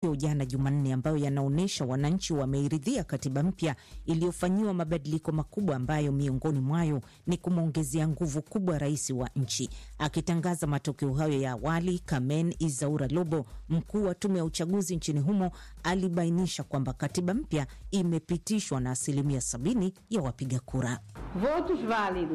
jana Jumanne ambayo yanaonyesha wananchi wameiridhia katiba mpya iliyofanyiwa mabadiliko makubwa ambayo miongoni mwayo ni kumwongezea nguvu kubwa rais wa nchi. Akitangaza matokeo hayo ya awali, Kamen Izaura Lobo, mkuu wa tume ya uchaguzi nchini humo, alibainisha kwamba katiba mpya imepitishwa na asilimia sabini ya wapiga kura. Votos válidos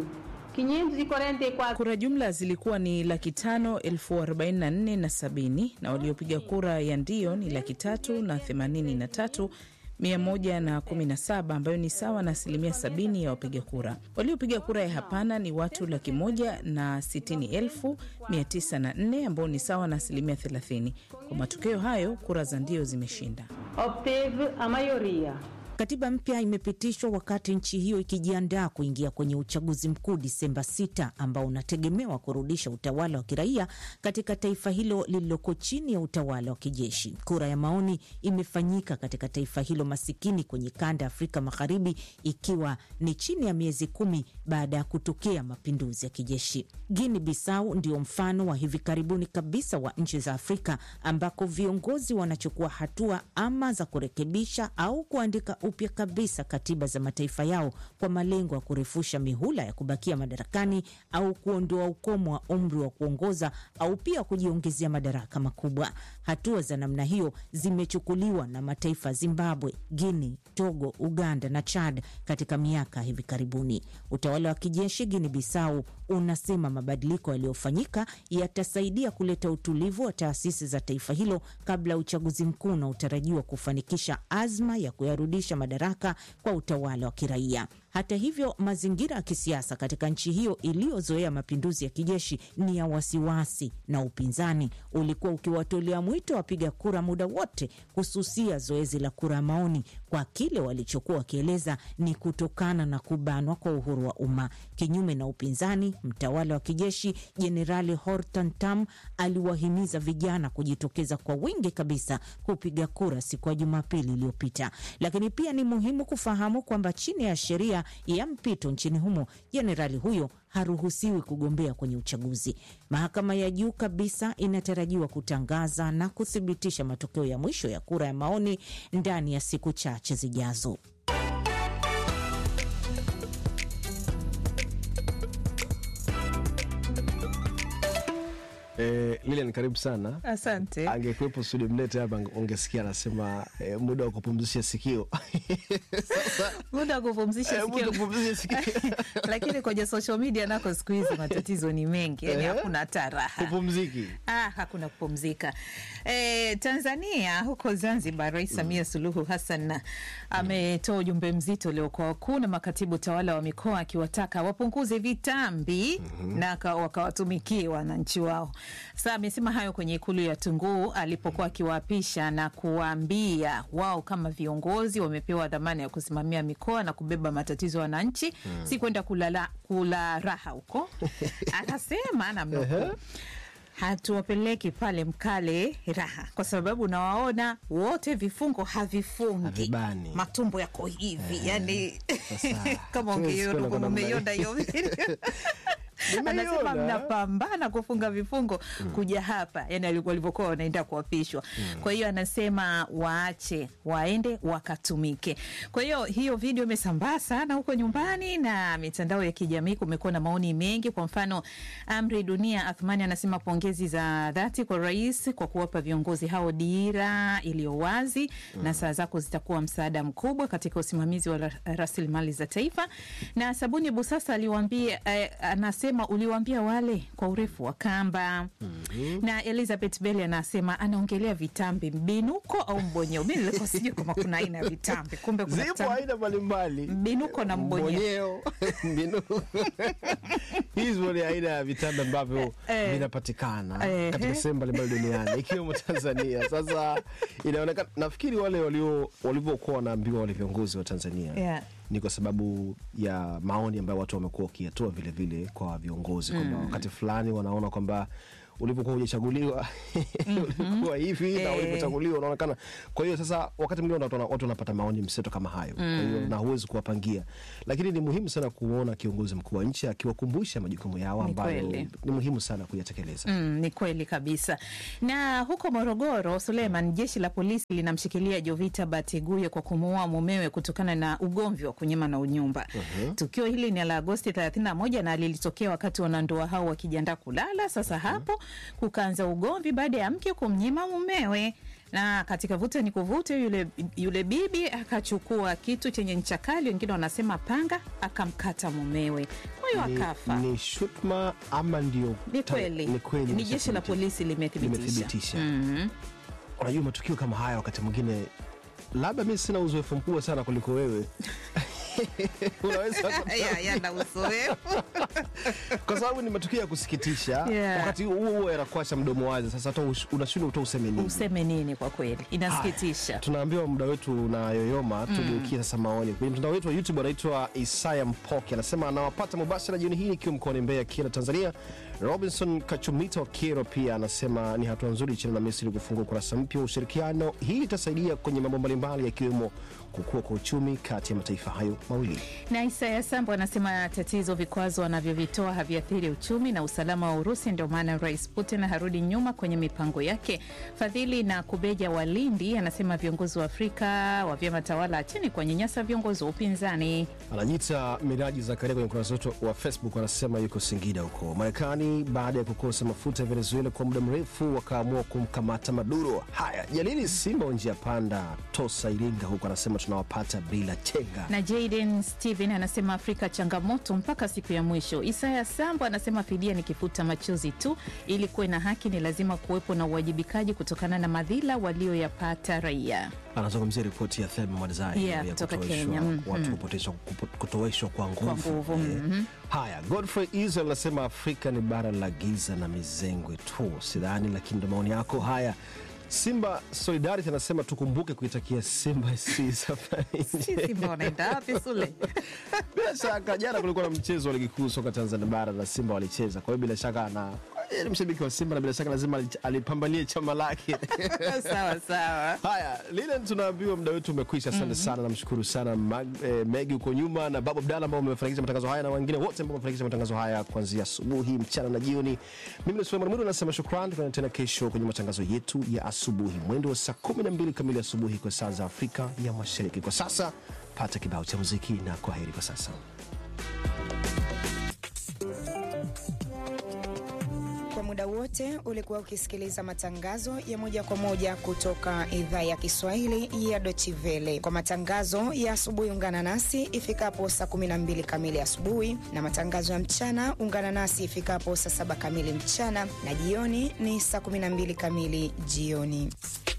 544. Kura jumla zilikuwa ni laki tano elfu arobaini na nne na sabini na waliopiga kura ya ndio ni laki tatu na themanini na tatu mia moja na kumi na saba ambayo ni sawa na asilimia sabini ya wapiga kura. Waliopiga kura ya hapana ni watu laki moja na sitini elfu mia tisa na nne ambao ni sawa na asilimia thelathini. Kwa matokeo hayo, kura za ndio zimeshinda. Obteve a maioria. Katiba mpya imepitishwa wakati nchi hiyo ikijiandaa kuingia kwenye uchaguzi mkuu Disemba 6 ambao unategemewa kurudisha utawala wa kiraia katika taifa hilo lililoko chini ya utawala wa kijeshi. Kura ya maoni imefanyika katika taifa hilo masikini kwenye kanda ya Afrika Magharibi, ikiwa ni chini ya miezi kumi baada ya kutokea mapinduzi ya kijeshi. Guinea Bissau ndio mfano wa hivi karibuni kabisa wa nchi za Afrika ambako viongozi wanachukua hatua ama za kurekebisha au kuandika upya kabisa katiba za mataifa yao kwa malengo ya kurefusha mihula ya kubakia madarakani au kuondoa ukomo wa umri wa kuongoza au pia kujiongezea madaraka makubwa. Hatua za namna hiyo zimechukuliwa na mataifa Zimbabwe, Guinea, Togo, Uganda na Chad katika miaka hivi karibuni. Utawala wa kijeshi Guinea Bissau unasema mabadiliko yaliyofanyika yatasaidia kuleta utulivu wa taasisi za taifa hilo kabla ya uchaguzi mkuu unaotarajiwa kufanikisha azma ya kuyarudisha madaraka kwa utawala wa kiraia. Hata hivyo, mazingira ya kisiasa katika nchi hiyo iliyozoea mapinduzi ya kijeshi ni ya wasiwasi, na upinzani ulikuwa ukiwatolea mwito wapiga kura muda wote kususia zoezi la kura maoni kwa kile walichokuwa wakieleza ni kutokana na kubanwa kwa uhuru wa umma. Kinyume na upinzani, mtawala wa kijeshi Jenerali Hortan Tam aliwahimiza vijana kujitokeza kwa wingi kabisa kupiga kura siku ya Jumapili iliyopita. Lakini pia ni muhimu kufahamu kwamba chini ya sheria ya mpito nchini humo, jenerali huyo haruhusiwi kugombea kwenye uchaguzi. Mahakama ya juu kabisa inatarajiwa kutangaza na kuthibitisha matokeo ya mwisho ya kura ya maoni ndani ya siku chache zijazo. Eh, Lilian karibu sana. Asante. Angekuwepo studio mlete hapa ungesikia anasema eh, muda wa kupumzisha sikio. Sasa muda wa kupumzisha eh, muda wa sikio kupumzisha sikio. lakini kwenye social media nako siku hizi matatizo ni mengi, yani Eh? hakuna hata raha. Kupumziki. Ah, hakuna kupumzika. E, Tanzania huko Zanzibar, Rais Samia Suluhu Hassan ametoa ujumbe mzito leo kwa wakuu na makatibu tawala wa mikoa akiwataka wapunguze vitambi na aka- wakawatumikie wananchi wao. Sasa amesema hayo kwenye ikulu ya Tunguu alipokuwa akiwaapisha na kuwaambia wao kama viongozi wamepewa dhamana ya kusimamia mikoa na kubeba matatizo ya wananchi, si kwenda kulala kula raha huko. Akasema namnukuu hatuwapeleki pale mkale raha, kwa sababu nawaona wote vifungo havifungi, Havibani. matumbo yako hivi yani Sasa, kama hatuwezi ungeiona kwenda kwa kama namna umeiona hiyo video. Anasema Nimeiona. mnapambana kufunga vifungo kuja hapa, yani alikuwa walivyokuwa wanaenda kuapishwa. Kwa hiyo anasema waache waende wakatumike. Kwa hiyo hiyo video imesambaa sana huko nyumbani na mitandao ya kijamii, kumekuwa na maoni mengi. Kwa mfano, Amri Dunia Athmani anasema pongezi za dhati kwa rais kwa kuwapa viongozi hao dira iliyo wazi na saa zako zitakuwa msaada mkubwa katika usimamizi wa ra- rasilimali za taifa. Na Sabuni Busasa aliwaambia eh, anasema uliwaambia wale kwa urefu wa kamba. Na Elizabeth Bell anasema anaongelea vitambi mbinuko au mbonyeo. Mi nilikuwa sijui kama kuna aina ya vitambi, kumbe kuna Zipo vitambi aina mbalimbali. mbinuko na mbonyeo. Mbonyeo, mbinu. Hizo ni aina ya vitambi ambavyo Eh. vinapatikana Eh. katika sehemu mbalimbali duniani ikiwemo Tanzania. Sasa inaonekana, nafikiri wale walio walivyokuwa wanaambiwa wale viongozi wa Tanzania Yeah. ni kwa sababu ya maoni ambayo watu wamekuwa wakiyatoa vile vile kwa viongozi kwamba wakati fulani wanaona kwamba ulivyokuwa hujachaguliwa ulikuwa hivi na Eh. ulivyochaguliwa unaonekana. Kwa hiyo sasa, wakati mwingine watu wana- watu wanapata maoni mseto kama hayo, kwa hiyo na huwezi kuwapangia, lakini ni muhimu sana kuona kiongozi mkuu wa nchi akiwakumbusha majukumu yao Ni ambayo kweli. ni muhimu sana kuyatekeleza. Mm, ni kweli kabisa. Na huko Morogoro, Suleiman, jeshi la polisi linamshikilia Jovita Bateguye kwa kumuua mumewe kutokana na ugomvi wa kunyima na unyumba. Tukio hili ni la Agosti 31 na lilitokea wakati wanandoa hao wakijiandaa kulala. Sasa hapo kukaanza ugomvi baada ya mke kumnyima mumewe na katika vuta ni kuvute, yule, yule bibi akachukua kitu chenye ncha kali, wengine wanasema panga, akamkata mumewe, kwa hiyo Ni, akafa. ni shutma ama ndio Ni ta- kweli, ni kweli ni jeshi la imeshathibitisha. polisi limethibitisha. limethibitisha. Mhm. Unajua, matukio kama haya wakati mwingine, labda mi sina uzoefu mkubwa sana kuliko wewe unaweza Ya- yana uzoefu. kwa sababu ni matukio ya kusikitisha Yeah. wakati huo huo yanakuacha mdomo wazi. Sasa hata ush- unashindwa uta useme nini. Useme nini? Kwa kweli inasikitisha. Tunaambiwa muda wetu unayoyoma, tugeukie sasa maoni kwenye mtandao wetu wa YouTube. Anaitwa Isaya Mpoke, anasema anawapata mubashara jioni hii ikiwa mkoani Mbeya, Kira, Tanzania. Robinson Kachumita wa Kero pia anasema ni hatua nzuri China na Misri kufungua ukurasa mpya wa ushirikiano. Hii itasaidia kwenye mambo mbalimbali yakiwemo kukua kwa uchumi kati ya mataifa hayo mawili. Na Isaya Sambo anasema tatizo, vikwazo wanavyovitoa haviathiri uchumi na usalama wa Urusi, ndio maana Rais Putin harudi nyuma kwenye mipango yake. Fadhili na Kubeja wa Lindi anasema viongozi wa Afrika wa vyama tawala acheni kuwanyanyasa viongozi wa upinzani. Anajiita Miraji Zakaria kwenye ukurasa wetu wa Facebook, anasema yuko Singida huko Marekani. Baada ya kukosa mafuta ya Venezuela kwa muda mrefu, wakaamua kumkamata Maduro. Haya, Jalili Simba wa njia panda Tosa Iringa huko anasema tunawapata bila chenga. na Jaden Steven anasema Afrika changamoto mpaka siku ya mwisho. Isaya Sambo anasema fidia ni kifuta machozi tu, ili kuwe na haki ni lazima kuwepo na uwajibikaji kutokana na madhila walioyapata raia. Anazungumzia ripoti ya Thelma Mwadzai Yeah, ya kutoka kutoweshwa- Kenya. Mhm. watu kupoteshwa- kupo- kutoweshwa kwa nguvu. Kwa nguvu, Eh, mhm. Haya, Godfrey Israel anasema Afrika ni bara la giza na mizengwe tu, sidhani, lakini ndo maoni yako. Haya, Simba Solidarity anasema tukumbuke kuitakia Simba si safari Simba wanaenda wapi Sule? bila shaka jana kulikuwa na mchezo wa ligi kuu soka Tanzania bara na Simba walicheza. Kwa hiyo bila shaka na yeye ni mshabiki wa Simba na bila shaka lazima ali- alipambanie chama lake. sawa sawa. Haya, lile tunaambiwa muda wetu umekwisha. Asante sana, namshukuru sana Mag, eh, Megi huko nyuma na Babu Abdalla ambao wamefanikisha matangazo haya na wengine wote ambao wamefanikisha matangazo haya kuanzia asubuhi, mchana na jioni. Mimi ni Suleiman Mwiru nasema shukrani. Tukutane tena kesho kwenye matangazo yetu ya asubuhi mwendo wa saa 12 kamili asubuhi kwa saa za Afrika ya Mashariki. Kwa sasa pata kibao cha muziki na kwa heri kwa sasa. Kwa muda wote ulikuwa ukisikiliza matangazo ya moja kwa moja kutoka idhaa ya Kiswahili ya Deutsche Welle. Kwa matangazo ya asubuhi, ungana nasi ifikapo saa 12 kamili asubuhi, na matangazo ya mchana ungana nasi ifikapo saa saba kamili mchana, na jioni ni saa 12 kamili jioni.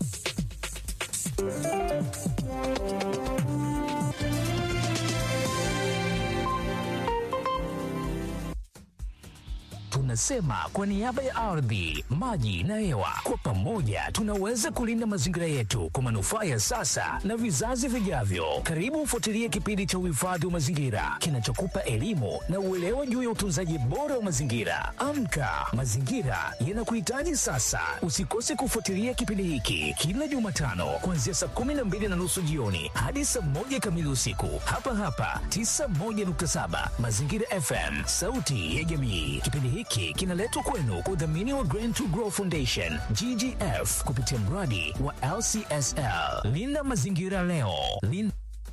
Tunasema kwa niaba ya ardhi, maji na hewa, kwa pamoja tunaweza kulinda mazingira yetu kwa manufaa ya sasa na vizazi vijavyo. Karibu ufuatilie kipindi cha uhifadhi wa mazingira kinachokupa elimu na uelewa juu ya utunzaji bora wa mazingira. Amka, mazingira yanakuhitaji sasa. Usikose kufuatilia kipindi hiki kila Jumatano kuanzia saa kumi na mbili na nusu jioni hadi saa moja kamili usiku hapa hapa 91.7 Mazingira FM, sauti ya jamii. Kipindi hiki kinaletwa kwenu kwa udhamini wa Green to Grow Foundation GGF kupitia mradi wa LCSL. Linda mazingira leo. Linda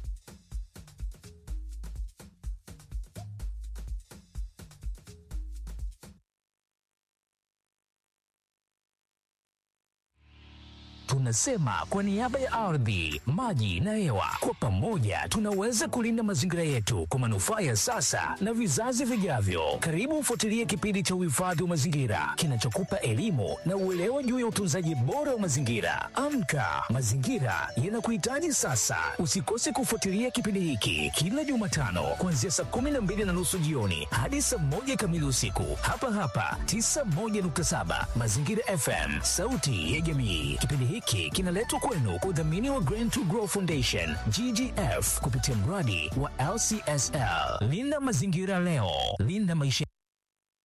Tunasema kwa niaba ya ardhi, maji na hewa, kwa pamoja tunaweza kulinda mazingira yetu kwa manufaa ya sasa na vizazi vijavyo. Karibu ufuatilie kipindi cha uhifadhi wa mazingira kinachokupa elimu na uelewa juu ya utunzaji bora wa mazingira. Amka, mazingira yanakuhitaji sasa. Usikose kufuatilia kipindi hiki kila Jumatano kuanzia saa kumi na mbili na nusu jioni hadi saa moja kamili usiku hapa hapa 91.7 Mazingira FM, sauti ya jamii. Kipindi hiki kinaletwa kwenu kwa udhamini wa Green to Grow Foundation GGF kupitia mradi wa LCSL. Linda mazingira leo, linda maisha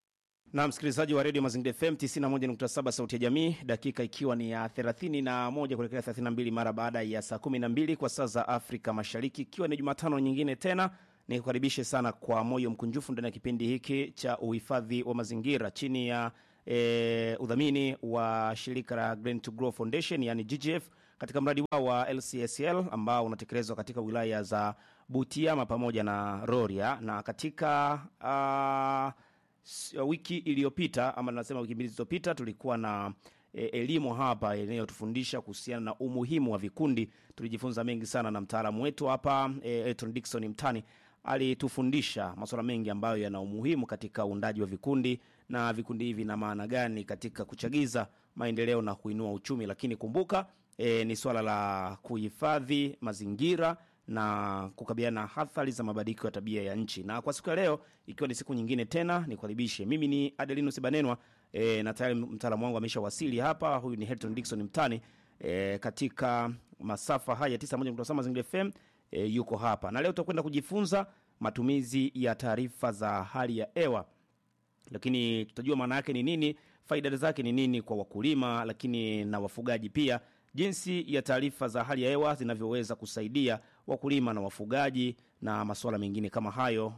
na msikilizaji wa redio Mazingira FM 91.7 sauti ya jamii, dakika ikiwa ni ya 31 kuelekea 32 mara baada ya saa 12 kwa saa za Afrika Mashariki, ikiwa ni Jumatano nyingine tena nikukaribishe sana kwa moyo mkunjufu ndani ya kipindi hiki cha uhifadhi wa mazingira chini ya e, udhamini wa shirika la Green to Grow Foundation yani GGF katika mradi wao wa LCSL ambao unatekelezwa katika wilaya za Butiama pamoja na Rorya na katika uh, S- wiki iliyopita ama nasema wiki mbili zilizopita tulikuwa na e, elimu hapa inayotufundisha kuhusiana na umuhimu wa vikundi. Tulijifunza mengi sana na mtaalamu wetu hapa e, Elton Dickson Mtani alitufundisha masuala mengi ambayo yana umuhimu katika uundaji wa vikundi na vikundi hivi na maana gani katika kuchagiza maendeleo na kuinua uchumi. Lakini kumbuka e, ni swala la kuhifadhi mazingira na kukabiliana na athari za mabadiliko ya tabia ya nchi. Na kwa siku ya leo, ikiwa ni siku nyingine tena, nikukaribishe. Mimi ni Adelinus Banenwa e, na tayari mtaalamu wangu amesha wasili hapa. Huyu ni Hilton Dickson Mtani e, katika masafa haya 91.7 Mazingira FM e, yuko hapa na leo tutakwenda kujifunza matumizi ya taarifa za hali ya hewa lakini tutajua maana yake ni nini, faida zake ni nini kwa wakulima, lakini na wafugaji pia, jinsi ya taarifa za hali ya hewa zinavyoweza kusaidia wakulima na wafugaji na masuala mengine kama hayo.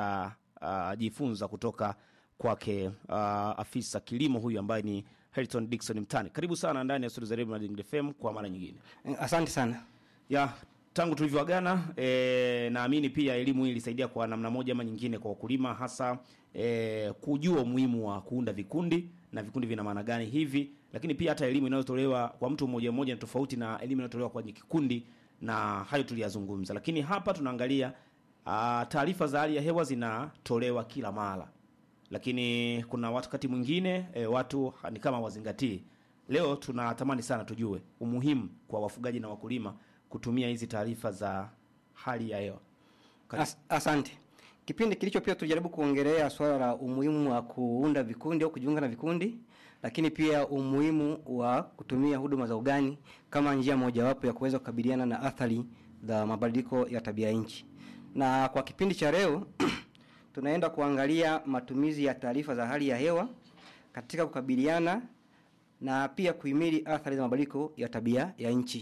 Tutajifunza uh, kutoka kwake uh, afisa kilimo huyu ambaye ni Hilton Dickson Mtani. Karibu sana ndani ya studio za Radio Mazingira FM kwa mara nyingine Asante sana. ya tangu tulivyoagana e, naamini pia elimu hii ilisaidia kwa namna moja ama nyingine kwa wakulima hasa e, kujua umuhimu wa kuunda vikundi na vikundi vina maana gani hivi, lakini pia hata elimu inayotolewa kwa mtu mmoja mmoja ni tofauti na elimu inayotolewa kwenye kikundi, na hayo tuliyazungumza. Lakini hapa tunaangalia ah, taarifa za hali ya hewa zinatolewa kila mara, lakini kuna wakati mwingine e, watu ni kama wazingatii. Leo tunatamani sana tujue umuhimu kwa wafugaji na wakulima kutumia hizi taarifa za hali ya hewa. As, asante. Kipindi kilicho pia tulijaribu kuongelea swala la umuhimu wa kuunda vikundi au kujiunga na vikundi, lakini pia umuhimu wa kutumia huduma za ugani kama njia mojawapo ya kuweza kukabiliana na athari za mabadiliko ya tabia nchi. Na kwa kipindi cha leo tunaenda kuangalia matumizi ya taarifa za hali ya hewa katika kukabiliana na pia kuhimili athari za mabadiliko ya tabia ya nchi.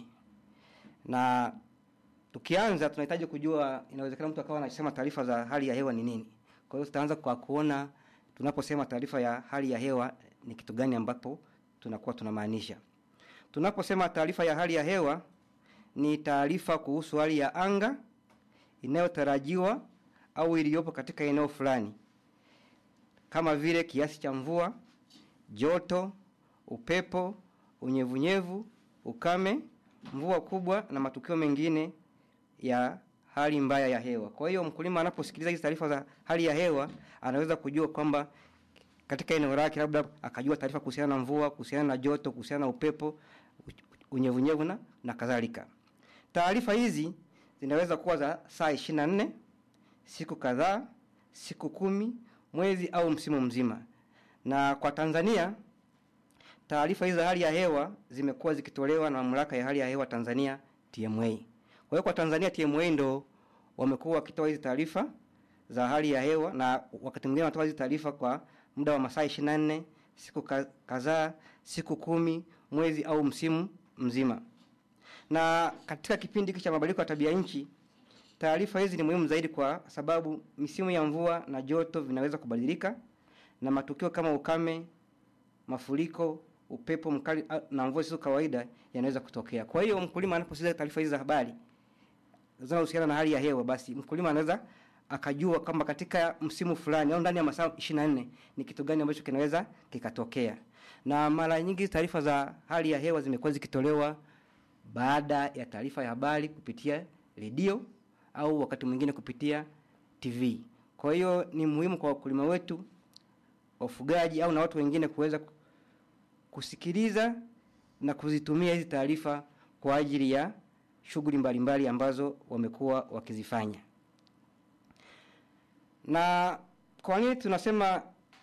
Na tukianza tunahitaji kujua, inawezekana mtu akawa anasema taarifa za hali ya hewa ni nini. Kwa hiyo tutaanza kwa kuona tunaposema taarifa ya hali ya hewa ni kitu gani ambapo tunakuwa tunamaanisha. Tunaposema taarifa ya hali ya hewa ni taarifa kuhusu hali ya anga inayotarajiwa au iliyopo katika eneo fulani, kama vile kiasi cha mvua, joto, upepo, unyevunyevu, ukame, mvua kubwa na matukio mengine ya hali mbaya ya hewa. Kwa hiyo mkulima anaposikiliza hizi taarifa za hali ya hewa anaweza kujua kwamba katika eneo lake labda akajua taarifa kuhusiana na mvua, kuhusiana na joto, kuhusiana na upepo, unyevunyevu na, na kadhalika. Taarifa hizi zinaweza kuwa za saa 24, siku kadhaa, siku kumi, mwezi au msimu mzima. Na kwa Tanzania taarifa hizi za hali ya hewa zimekuwa zikitolewa na mamlaka ya hali ya hewa Tanzania TMA. Kwa hiyo kwa Tanzania TMA ndo wamekuwa wakitoa hizi taarifa za hali ya hewa na wakati mwingine wanatoa hizi taarifa kwa muda wa masaa 24, siku ka- kadhaa, siku kumi, mwezi au msimu mzima. Na katika kipindi hiki cha mabadiliko ya tabia nchi, taarifa hizi ni muhimu zaidi kwa sababu misimu ya mvua na joto vinaweza kubadilika na matukio kama ukame, mafuriko, upepo mkali a- na mvua zisizo kawaida yanaweza kutokea. Kwa hiyo mkulima anaposikiza taarifa hizi za habari zinazohusiana na hali ya hewa, basi mkulima anaweza akajua kwamba katika msimu fulani au ndani ya masaa 24 ni kitu gani ambacho kinaweza kikatokea. Na mara nyingi taarifa za hali ya hewa zimekuwa zikitolewa baada ya taarifa ya habari kupitia redio au wakati mwingine kupitia TV. Kwa hiyo ni muhimu kwa wakulima wetu, wafugaji au na watu wengine kuweza kusikiliza na kuzitumia hizi taarifa kwa ajili ya shughuli mbalimbali ambazo wamekuwa wakizifanya. Na kwa nini tunasema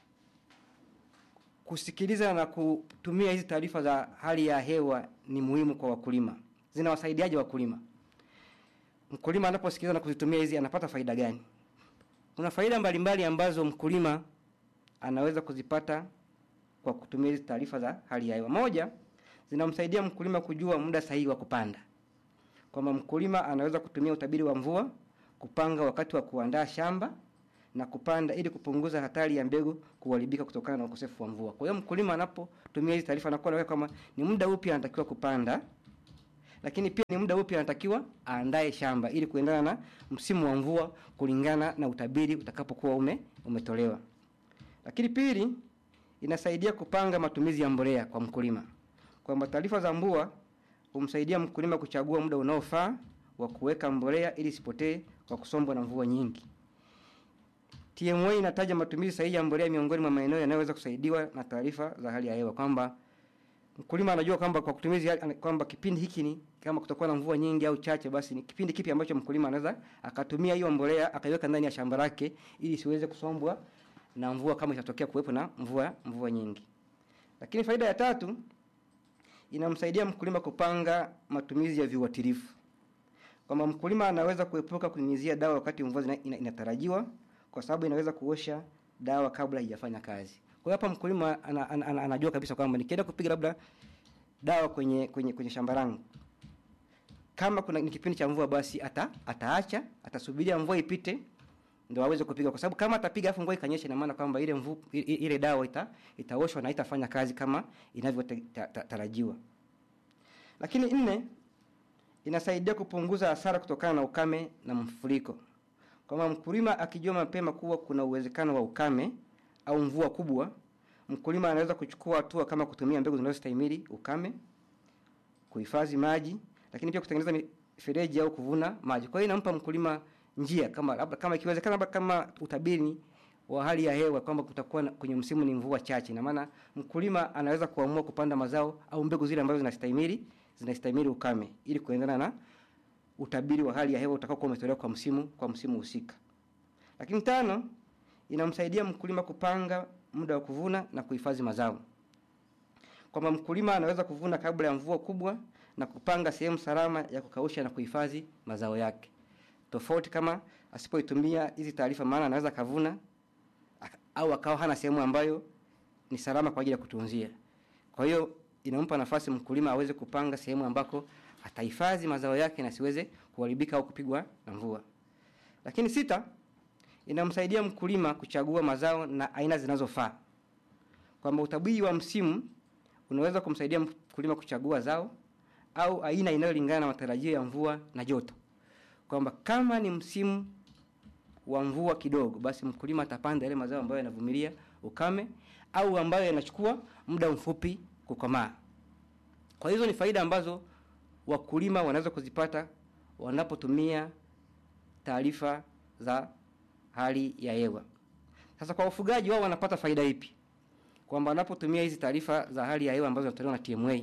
kusikiliza na kutumia hizi taarifa za hali ya hewa ni muhimu kwa wakulima? Zinawasaidiaje wakulima? Mkulima anaposikiliza na kuzitumia hizi anapata faida gani? Kuna faida mbalimbali ambazo mkulima anaweza kuzipata kwa kutumia hizi taarifa za hali ya hewa. Moja, zinamsaidia mkulima kujua muda sahihi wa kupanda, kwamba mkulima anaweza kutumia utabiri wa mvua kupanga wakati wa kuandaa shamba na kupanda ili kupunguza hatari ya mbegu kuharibika kutokana na ukosefu wa mvua. Kwa hiyo mkulima anapotumia hizi taarifa anakuwa anaweka kama ni muda upi anatakiwa kupanda, lakini pia ni muda upi anatakiwa aandae shamba ili kuendana na msimu wa mvua kulingana na utabiri utakapokuwa ume, umetolewa. Lakini pili, inasaidia kupanga matumizi ya mbolea kwa mkulima, kwamba taarifa za mvua humsaidia mkulima kuchagua muda unaofaa wa kuweka mbolea ili isipotee kwa kusombwa na mvua nyingi. TMA inataja matumizi sahihi ya mbolea miongoni mwa maeneo yanayoweza kusaidiwa na taarifa za hali ya hewa kwamba mkulima anajua kwamba kwa kutumizi kwamba kipindi hiki ni kama kutakuwa na mvua nyingi au chache, basi ni kipindi kipi ambacho mkulima anaweza akatumia hiyo mbolea akaiweka ndani ya shamba lake ili isiweze kusombwa na mvua kama itatokea kuwepo na mvua mvua nyingi. Lakini faida ya tatu inamsaidia mkulima kupanga matumizi ya viuatilifu, kwamba mkulima anaweza kuepuka kunyunyizia dawa wakati mvua zina- ina- inatarajiwa kwa sababu inaweza kuosha dawa kabla haijafanya kazi. Kwa hiyo hapa mkulima ana, ana, ana, anajua kabisa kwamba nikienda kupiga labda dawa kwenye kwenye kwenye shamba langu kama kuna ni kipindi cha mvua basi ata, ataacha atasubiria mvua ipite ndio aweze kupiga, kwa sababu kama atapiga afu mvua ikanyesha, ina maana kwamba ile mvu, ile, ile dawa ita, itaoshwa na itafanya kazi kama inavyotarajiwa. Lakini nne, inasaidia kupunguza hasara kutokana na ukame na mfuriko, kwamba mkulima akijua mapema kuwa kuna uwezekano wa ukame au mvua kubwa, mkulima anaweza kuchukua hatua kama kutumia mbegu zinazostahimili ukame, kuhifadhi maji, lakini pia kutengeneza mifereji au kuvuna maji. Kwa hiyo inampa mkulima njia kama labda kama ikiwezekana labda kama utabiri wa hali ya hewa kwamba kutakuwa na- kwenye msimu ni mvua chache, ina maana mkulima anaweza kuamua kupanda mazao au mbegu zile ambazo zinastahimili zinastahimili ukame ili kuendana na utabiri wa hali ya hewa utakaokuwa umetolewa kwa msimu kwa msimu husika. Lakini tano, inamsaidia mkulima kupanga muda wa kuvuna na kuhifadhi mazao, kwamba mkulima anaweza kuvuna kabla ya mvua kubwa na kupanga sehemu salama ya kukausha na kuhifadhi mazao yake, tofauti kama asipoitumia hizi taarifa, maana anaweza kavuna aka- au akawa hana sehemu ambayo ni salama kwa ajili ya kutunzia. Kwa hiyo inampa nafasi mkulima aweze kupanga sehemu ambako atahifadhi mazao yake na siweze kuharibika au kupigwa na mvua. Lakini sita, inamsaidia mkulima kuchagua mazao na aina zinazofaa, kwamba utabiri wa msimu unaweza kumsaidia mkulima kuchagua zao au aina inayolingana na matarajio ya mvua na joto, kwamba kama ni msimu wa mvua kidogo, basi mkulima atapanda yale mazao ambayo yanavumilia ukame au ambayo yanachukua muda mfupi kukomaa. Kwa hizo ni faida ambazo wakulima wanaweza kuzipata wanapotumia taarifa za hali ya hewa. Sasa kwa wafugaji wao wanapata faida ipi? Kwamba wanapotumia hizi taarifa za hali ya hewa ambazo zinatolewa na TMA,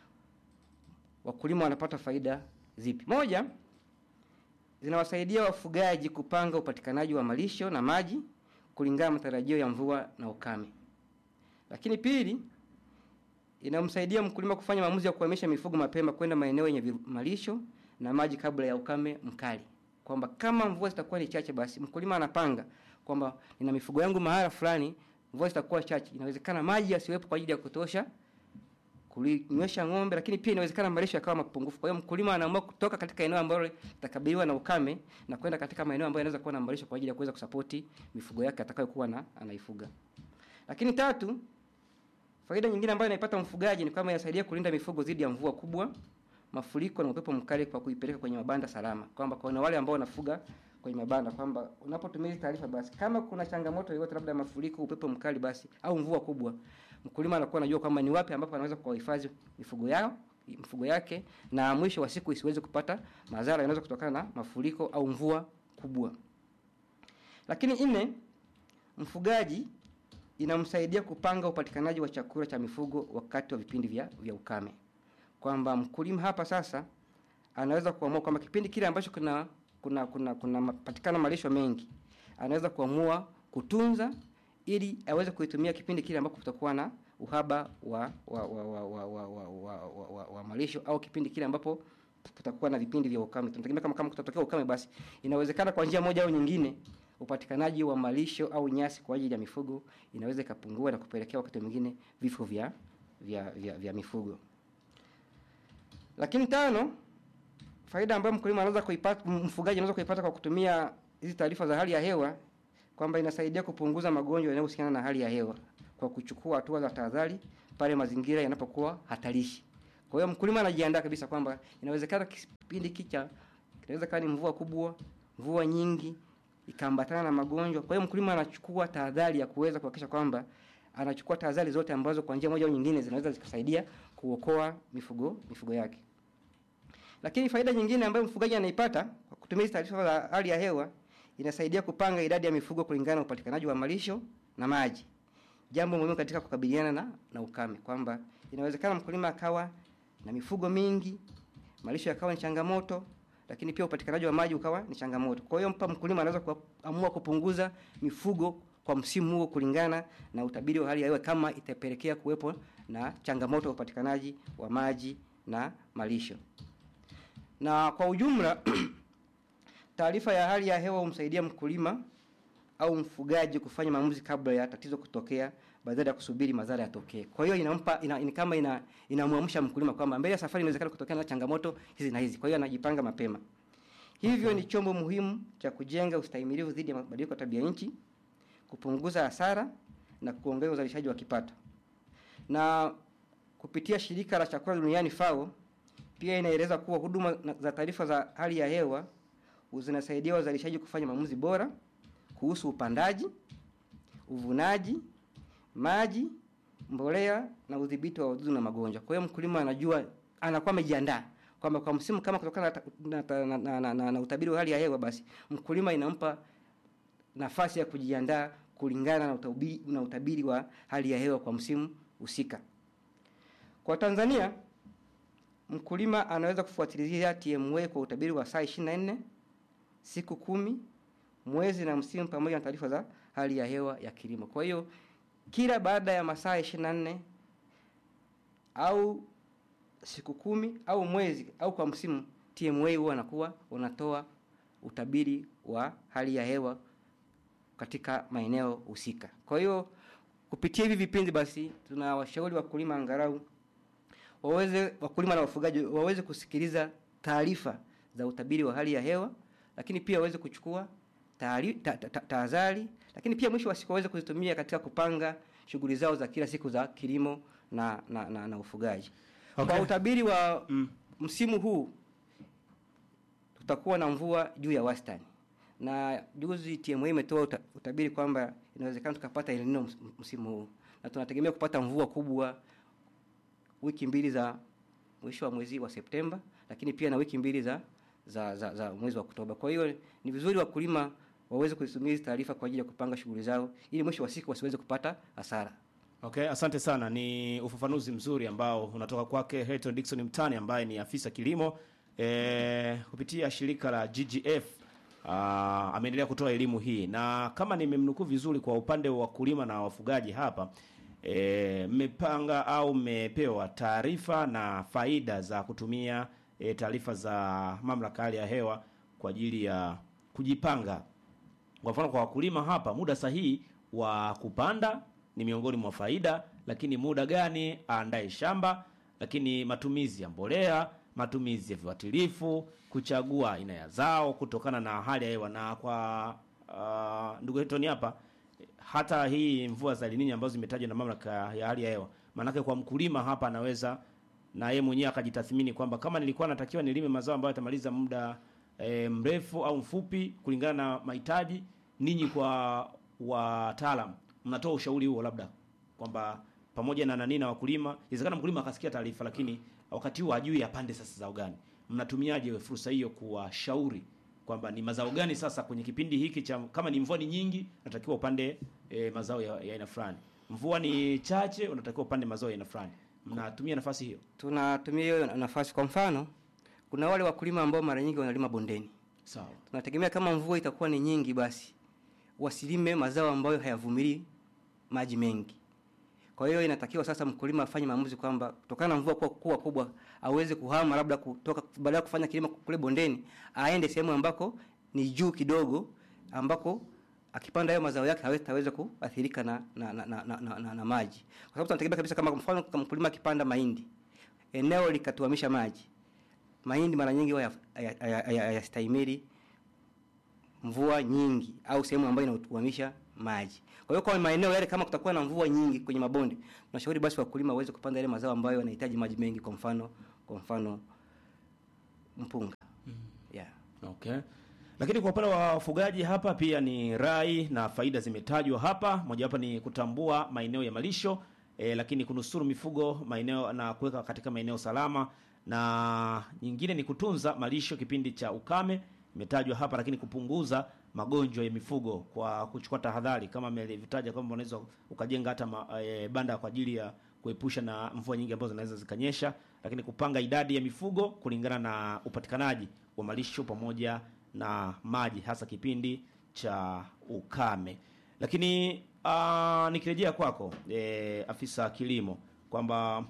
wakulima wanapata faida zipi? Moja, zinawasaidia wafugaji kupanga upatikanaji wa malisho na maji kulingana na matarajio ya mvua na ukame. Lakini pili, inamsaidia mkulima kufanya maamuzi ya kuhamisha mifugo mapema kwenda maeneo yenye vi- malisho na maji kabla ya ukame mkali, kwamba kama mvua zitakuwa ni chache, basi mkulima anapanga kwamba nina mifugo yangu mahala fulani, mvua zitakuwa chache, inawezekana maji yasiwepo kwa ajili ya kutosha kulinywesha ng'ombe, lakini pia inawezekana malisho yakawa mapungufu. Kwa hiyo mkulima anaamua kutoka katika eneo ambalo litakabiliwa na ukame na kwenda katika maeneo ambayo yanaweza kuwa na malisho kwa ajili ya kuweza kusapoti mifugo yake atakayokuwa na anaifuga. Lakini tatu, faida nyingine ambayo inaipata mfugaji ni kwamba inasaidia kulinda mifugo dhidi ya mvua kubwa, mafuriko na upepo mkali kwa kuipeleka kwenye mabanda salama. Kwamba kwa wale ambao wanafuga kwenye mabanda kwamba unapotumia hizi taarifa basi kama kuna changamoto yoyote labda mafuriko, upepo mkali basi au mvua kubwa, mkulima anakuwa anajua kwamba ni wapi ambapo anaweza kuwahifadhi mifugo yao mifugo yake na mwisho wa siku isiweze kupata madhara yanaweza kutokana na mafuriko au mvua kubwa. Lakini nne, mfugaji inamsaidia kupanga upatikanaji wa chakula cha mifugo wakati wa vipindi vya, vya ukame, kwamba mkulima hapa sasa anaweza kuamua kwamba kipindi kile ambacho kuna kuna kuna kuna patikana malisho mengi, anaweza kuamua kutunza ili aweze kuitumia kipindi kile ambapo kutakuwa na uhaba wa wa wa wa wa wa, wa, wa, wa, wa, wa malisho au kipindi kile ambapo kutakuwa na vipindi vya ukame. Tunategemea kama kama kutatokea ukame, basi inawezekana kwa njia moja au nyingine upatikanaji wa malisho au nyasi kwa ajili ya mifugo inaweza ikapungua na kupelekea wakati mwingine vifo vya, vya, vya, vya mifugo. Lakini tano, faida ambayo mkulima anaweza kuipata, mfugaji anaweza kuipata kwa kutumia hizi taarifa za hali ya hewa kwamba inasaidia kupunguza magonjwa yanayohusiana na hali ya hewa kwa kuchukua hatua za tahadhari pale mazingira yanapokuwa hatarishi. Kwa hiyo mkulima anajiandaa kabisa kwamba inawezekana kipindi kicha kinaweza kuwa ni mvua kubwa, mvua nyingi ikaambatana na magonjwa. Kwa hiyo mkulima anachukua tahadhari ya kuweza kuhakikisha kwamba anachukua tahadhari zote ambazo kwa njia moja au nyingine zinaweza zikasaidia kuokoa mifugo mifugo yake. Lakini faida nyingine ambayo mfugaji anaipata kwa kutumia hizi taarifa za hali ya hewa inasaidia kupanga idadi ya mifugo kulingana na upatikanaji wa malisho na maji. Jambo muhimu katika kukabiliana na, na ukame kwamba inawezekana mkulima akawa na mifugo mingi, malisho yakawa ni changamoto, lakini pia upatikanaji wa maji ukawa ni changamoto. Kwa hiyo mpa mkulima anaweza kuamua kupunguza mifugo kwa msimu huo kulingana na utabiri wa hali ya hewa kama itapelekea kuwepo na changamoto ya upatikanaji wa maji na malisho. Na kwa ujumla taarifa ya hali ya hewa humsaidia mkulima au mfugaji kufanya maamuzi kabla ya tatizo kutokea badala ya kusubiri madhara yatokee. Kwa hiyo inampa ina, ina, kama ina inamwamsha mkulima kwamba mbele ya safari inawezekana kutokea na changamoto hizi na hizi. Kwa hiyo anajipanga mapema. Hivyo ni chombo muhimu cha kujenga ustahimilivu dhidi ya mabadiliko ya tabia nchi, kupunguza hasara na kuongeza uzalishaji wa kipato. Na kupitia shirika la chakula duniani FAO pia inaeleza kuwa huduma za taarifa za hali ya hewa zinasaidia wazalishaji kufanya maamuzi bora kuhusu upandaji, uvunaji, maji, mbolea na udhibiti wa wadudu na magonjwa. Kwa hiyo mkulima anajua anakuwa amejiandaa kwamba kwa msimu kama kutokana na, na, na, na, na, na, na utabiri wa hali ya hewa, basi mkulima inampa nafasi ya kujiandaa kulingana na utabiri, na utabiri wa hali ya hewa kwa msimu husika. Kwa Tanzania mkulima anaweza kufuatilia TMA kwa utabiri wa saa 24 siku kumi mwezi na msimu pamoja na taarifa za hali ya hewa ya kilimo. Kwa hiyo kila baada ya masaa 24 au siku kumi au mwezi au kwa msimu, TMA huwa anakuwa unatoa utabiri wa hali ya hewa katika maeneo husika. Kwa hiyo kupitia hivi vipindi basi tunawashauri wakulima angalau waweze wakulima na wafugaji waweze kusikiliza taarifa za utabiri wa hali ya hewa, lakini pia waweze kuchukua tahadhari ta, ta, ta, lakini pia mwisho wa siku waweze kuzitumia katika kupanga shughuli zao za kila siku za kilimo na na, na, na ufugaji. Okay. Kwa utabiri wa mm. msimu huu tutakuwa na mvua juu ya wastani, na juzi TMA imetoa uta, utabiri kwamba inawezekana tukapata El Nino msimu huu, na tunategemea kupata mvua kubwa wiki mbili za mwisho wa mwezi wa Septemba, lakini pia na wiki mbili za za, za, za mwezi wa Oktoba. Kwa hiyo ni vizuri wakulima waweze kuzitumia hizi taarifa kwa ajili ya kupanga shughuli zao ili mwisho wa siku wasiweze kupata hasara. Okay, asante sana. Ni ufafanuzi mzuri ambao unatoka kwake Hilton Dickson Mtani ambaye ni afisa kilimo e, kupitia shirika la GGF. Uh, ameendelea kutoa elimu hii na kama nimemnukuu vizuri, kwa upande wa wakulima na wafugaji hapa mmepanga e, au mmepewa taarifa na faida za kutumia e, taarifa za mamlaka hali ya hewa kwa ajili ya kujipanga. Kwa mfano kwa wakulima hapa, muda sahihi wa kupanda ni miongoni mwa faida, lakini muda gani aandae shamba, lakini matumizi ya mbolea, matumizi ya viuatilifu, kuchagua aina ya zao kutokana na hali ya hewa. Na kwa uh, ndugu Hilton hapa, hata hii mvua za El Nino ambazo zimetajwa na mamlaka ya hali ya hewa, maanake kwa mkulima hapa anaweza na yeye mwenyewe akajitathmini kwamba kama nilikuwa natakiwa nilime mazao ambayo yatamaliza muda e, mrefu au mfupi kulingana na mahitaji. Ninyi kwa wataalam mnatoa ushauri huo, labda kwamba pamoja na nani na wakulima, inawezekana mkulima akasikia taarifa, lakini wakati huo hajui apande sasa zao gani. Mnatumiaje fursa hiyo kuwashauri kwamba ni mazao gani sasa kwenye kipindi hiki cha, kama ni mvua ni nyingi, natakiwa upande e, mazao ya aina fulani, mvua ni chache, unatakiwa upande mazao ya aina fulani. Mnatumia nafasi hiyo? Tunatumia hiyo nafasi. Kwa mfano, kuna wale wakulima ambao mara nyingi wanalima bondeni. Sawa. Tunategemea kama mvua itakuwa ni nyingi, basi wasilime mazao ambayo hayavumilii maji mengi. Kwa hiyo inatakiwa sasa mkulima afanye maamuzi kwamba kutokana na mvua kuwa, kuwa kubwa aweze kuhama labda kutoka badala ya kufanya kilimo kule bondeni aende sehemu ambako ni juu kidogo ambako akipanda hayo mazao yake hawezi kuathirika na na, na, na, na, na, na, na maji kwa sababu tunategemea kabisa kama kwa mfano kama mkulima akipanda mahindi eneo likatuamisha maji mahindi mara nyingi huwa hayastahimili mvua nyingi au sehemu ambayo inatuamisha maji kwa hiyo kwa maeneo yale kama kutakuwa na mvua nyingi kwenye mabonde tunashauri basi wakulima waweze kupanda yale mazao ambayo yanahitaji maji mengi kwa mfano kwa mfano mpunga mm. yeah. okay lakini kwa upande wa wafugaji hapa pia ni rai na faida zimetajwa hapa mojawapo ni kutambua maeneo ya malisho e, lakini kunusuru mifugo maeneo na kuweka katika maeneo salama na nyingine ni kutunza malisho kipindi cha ukame imetajwa hapa lakini kupunguza magonjwa ya mifugo kwa kuchukua tahadhari kama amelivitaja kwamba unaweza ukajenga hata ma, e, banda kwa ajili ya kuepusha na mvua nyingi ambazo zinaweza zikanyesha lakini kupanga idadi ya mifugo kulingana na upatikanaji wa malisho pamoja na maji hasa kipindi cha ukame lakini uh, nikirejea kwako e, afisa kilimo kwamba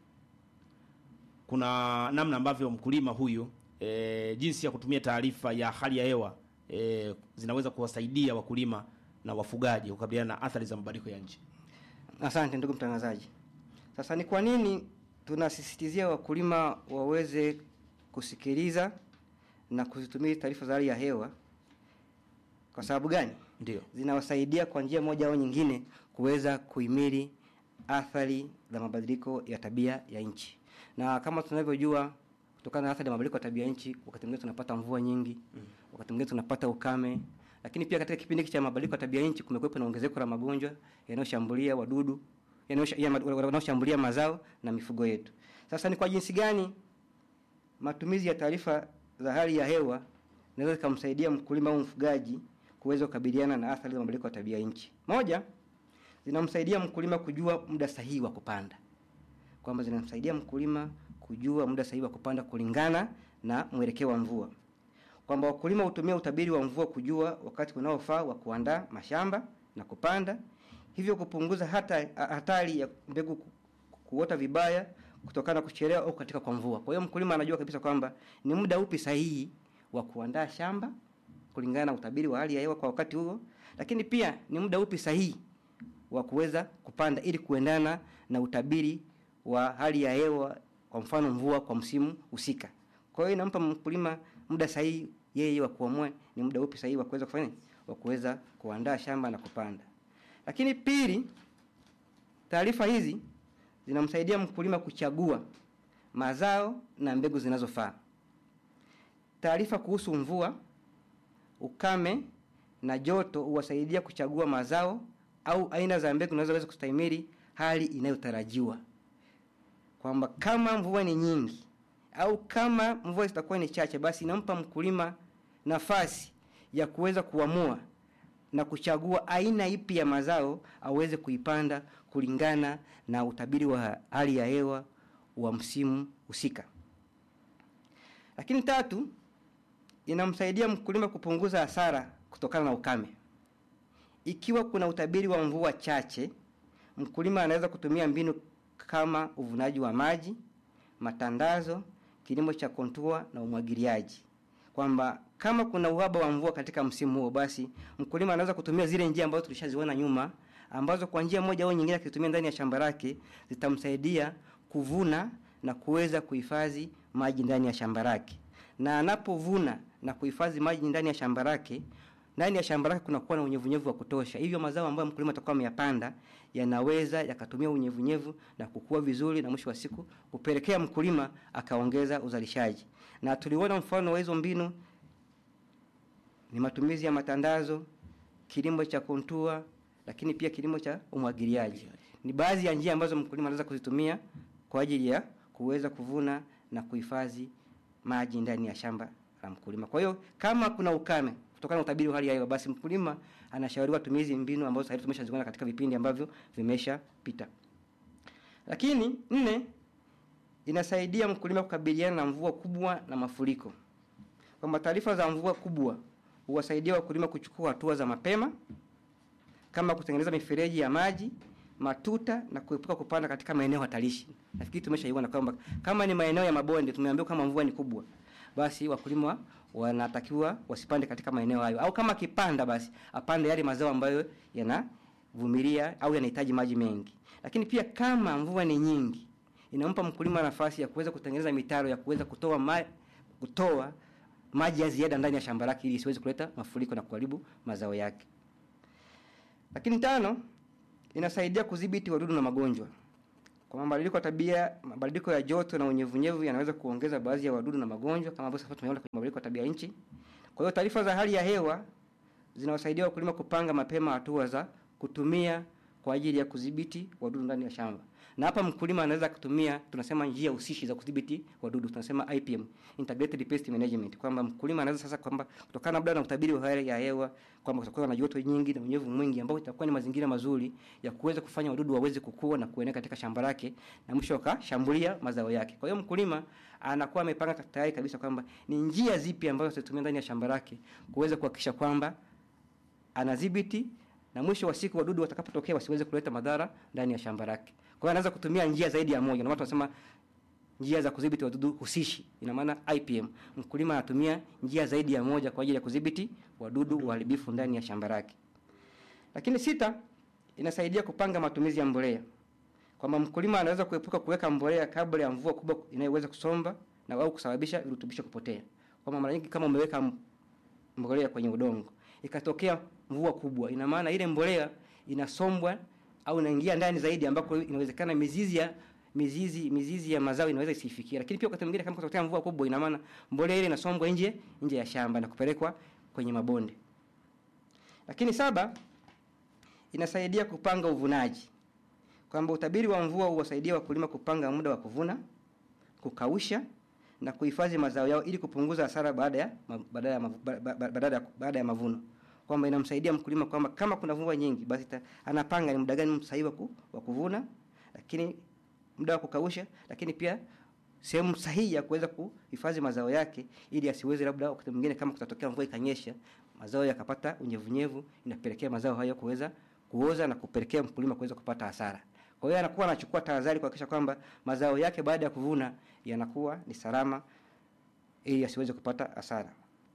kuna namna ambavyo mkulima huyu e, jinsi ya kutumia taarifa ya hali ya hewa e, zinaweza kuwasaidia wakulima na wafugaji kukabiliana na athari za mabadiliko ya nchi asante ndugu mtangazaji sasa ni kwa nini tunasisitizia wakulima waweze kusikiliza na kuzitumia taarifa za hali ya hewa kwa sababu gani ndio zinawasaidia kwa njia moja au nyingine kuweza kuhimili athari za mabadiliko ya tabia ya nchi na kama tunavyojua kutokana na athari ya mabadiliko ya tabia ya nchi wakati mwingine tunapata mvua nyingi mm. wakati mwingine tunapata ukame lakini pia katika kipindi hiki cha mabadiliko ya tabia ya nchi kumekuwepo na ongezeko la magonjwa yanayoshambulia wadudu wanaoshambulia mazao na mifugo yetu sasa ni kwa jinsi gani matumizi ya taarifa za hali ya hewa inaweza zikamsaidia mkulima au mfugaji kuweza kukabiliana na athari za mabadiliko ya tabia nchi. Moja, zinamsaidia mkulima kujua muda sahihi wa kupanda, kwamba zinamsaidia mkulima kujua muda sahihi wa kupanda kulingana na mwelekeo wa mvua, kwamba wakulima hutumia utabiri wa mvua kujua wakati unaofaa wa kuandaa mashamba na kupanda, hivyo kupunguza hata hatari ya mbegu kuota vibaya kutokana na kuchelewa au katika kwa mvua. Kwa hiyo mkulima anajua kabisa kwamba ni muda upi sahihi wa kuandaa shamba kulingana na utabiri wa hali ya hewa kwa wakati huo, lakini pia ni muda upi sahihi wa kuweza kupanda ili kuendana na utabiri wa hali ya hewa, kwa mfano mvua kwa msimu husika. Kwa hiyo inampa mkulima muda sahihi yeye wa kuamua ni muda upi sahihi wa kuweza kufanya wa kuweza kuandaa shamba na kupanda. Lakini pili, taarifa hizi zinamsaidia mkulima kuchagua mazao na mbegu zinazofaa. Taarifa kuhusu mvua, ukame na joto huwasaidia kuchagua mazao au aina za mbegu zinazoweza kustahimili hali inayotarajiwa, kwamba kama mvua ni nyingi au kama mvua zitakuwa ni chache, basi inampa mkulima nafasi ya kuweza kuamua na kuchagua aina ipi ya mazao aweze kuipanda kulingana na utabiri wa hali ya hewa wa msimu husika. Lakini tatu, inamsaidia mkulima kupunguza hasara kutokana na ukame. Ikiwa kuna utabiri wa mvua chache, mkulima anaweza kutumia mbinu kama uvunaji wa maji, matandazo, kilimo cha kontua na umwagiliaji, kwamba kama kuna uhaba wa mvua katika msimu huo, basi mkulima anaweza kutumia zile njia ambazo tulishaziona nyuma, ambazo kwa njia moja au nyingine akitumia ndani ya shamba lake zitamsaidia kuvuna na kuweza kuhifadhi maji ndani ya shamba lake. Na anapovuna na kuhifadhi maji ndani ya shamba lake, ndani ya shamba lake kunakuwa na unyevunyevu wa kutosha, hivyo mazao ambayo mkulima atakuwa ameyapanda yanaweza yakatumia unyevunyevu na kukua vizuri, na mwisho wa siku kupelekea mkulima akaongeza uzalishaji. Na tuliona mfano wa hizo mbinu ni matumizi ya matandazo, kilimo cha kontua, lakini pia kilimo cha umwagiliaji. Ni baadhi ya njia ambazo mkulima anaweza kuzitumia kwa ajili ya kuweza kuvuna na kuhifadhi maji ndani ya shamba la mkulima. Kwa hiyo kama kuna ukame kutokana na utabiri wa hali ya hewa, basi mkulima anashauriwa tumizi mbinu ambazo sasa tumeshaziona katika vipindi ambavyo vimeshapita. Lakini nne, inasaidia mkulima kukabiliana na mvua kubwa na mafuriko, kwamba taarifa za mvua kubwa huwasaidia wakulima kuchukua hatua za mapema kama kutengeneza mifereji ya maji, matuta na kuepuka kupanda katika maeneo hatarishi. Nafikiri tumeshaiona kwamba kama ni maeneo ya mabonde, tumeambiwa kama mvua ni kubwa, basi wakulima wanatakiwa wasipande katika maeneo hayo, au kama akipanda basi apande yale mazao ambayo yanavumilia au yanahitaji maji mengi. Lakini pia kama mvua ni nyingi, inampa mkulima nafasi ya kuweza kutengeneza mitaro ya kuweza kutoa ma, kutoa maji ya ziada ndani ya shamba lake ili isiweze kuleta mafuriko na kuharibu mazao yake. Lakini tano, inasaidia kudhibiti wadudu na magonjwa. Kwa mabadiliko ya tabia, mabadiliko ya joto na unyevunyevu yanaweza kuongeza baadhi ya wadudu na magonjwa kama ambavyo sasa tumeona kwenye mabadiliko ya tabia nchi. Kwa hiyo taarifa za hali ya hewa zinawasaidia wakulima kupanga mapema hatua za kutumia kwa ajili ya kudhibiti wadudu ndani ya shamba. Na hapa mkulima anaweza kutumia tunasema njia usishi za kudhibiti wadudu tunasema IPM, integrated pest management, kwamba mkulima anaweza sasa kwamba kutokana labda na utabiri wa hali ya hewa kwamba kutakuwa na joto nyingi na unyevu mwingi ambao itakuwa ni mazingira mazuri ya kuweza kufanya wadudu waweze kukua na kuenea katika shamba lake na mwisho wakashambulia mazao yake. Kwa hiyo mkulima anakuwa amepanga tayari kabisa kwamba ni njia zipi ambazo atatumia ndani ya shamba lake kuweza kuhakikisha kwamba anadhibiti na mwisho wa siku wadudu watakapotokea wasiweze kuleta madhara ndani ya shamba lake. Kwa hiyo anaweza kutumia njia zaidi ya moja, na watu wanasema njia za kudhibiti wadudu husishi, ina maana IPM. Mkulima anatumia njia zaidi ya moja kwa ajili ya kudhibiti wadudu waharibifu ndani ya shamba lake. Lakini sita, inasaidia kupanga matumizi ya mbolea, kwamba mkulima anaweza kuepuka kuweka mbolea kabla ya mvua kubwa inayoweza kusomba na au kusababisha virutubisho kupotea. Kwamba mara nyingi kama umeweka mbolea kwenye udongo ikatokea mvua kubwa, ina maana ile mbolea inasombwa au inaingia ndani zaidi, ambako inawezekana mizizi ya mizizi mizizi ya mazao inaweza isifikie. Lakini pia wakati mwingine kama kutokea mvua kubwa, ina maana mbolea ile inasombwa nje nje ya shamba na kupelekwa kwenye mabonde. Lakini saba, inasaidia kupanga uvunaji, kwamba utabiri wa mvua huwasaidia wakulima kupanga muda wa kuvuna, kukausha na kuhifadhi mazao yao ili kupunguza hasara baada ya baada ya baada ya baada ya mavuno kwamba inamsaidia mkulima kwamba kama kuna mvua nyingi basi ta, anapanga ni muda gani sahihi wa, ku, wa kuvuna, lakini muda wa kukausha, lakini pia sehemu sahihi ya kuweza kuhifadhi mazao yake ili asiweze labda wakati mwingine kama kutatokea mvua ikanyesha mazao yakapata unyevunyevu, inapelekea mazao hayo kuweza kuoza na kupelekea mkulima kuweza kupata hasara. Kwa hiyo anakuwa anachukua tahadhari kuhakikisha kwamba mazao yake baada ya kuvuna yanakuwa ni salama ili asiweze kupata hasara.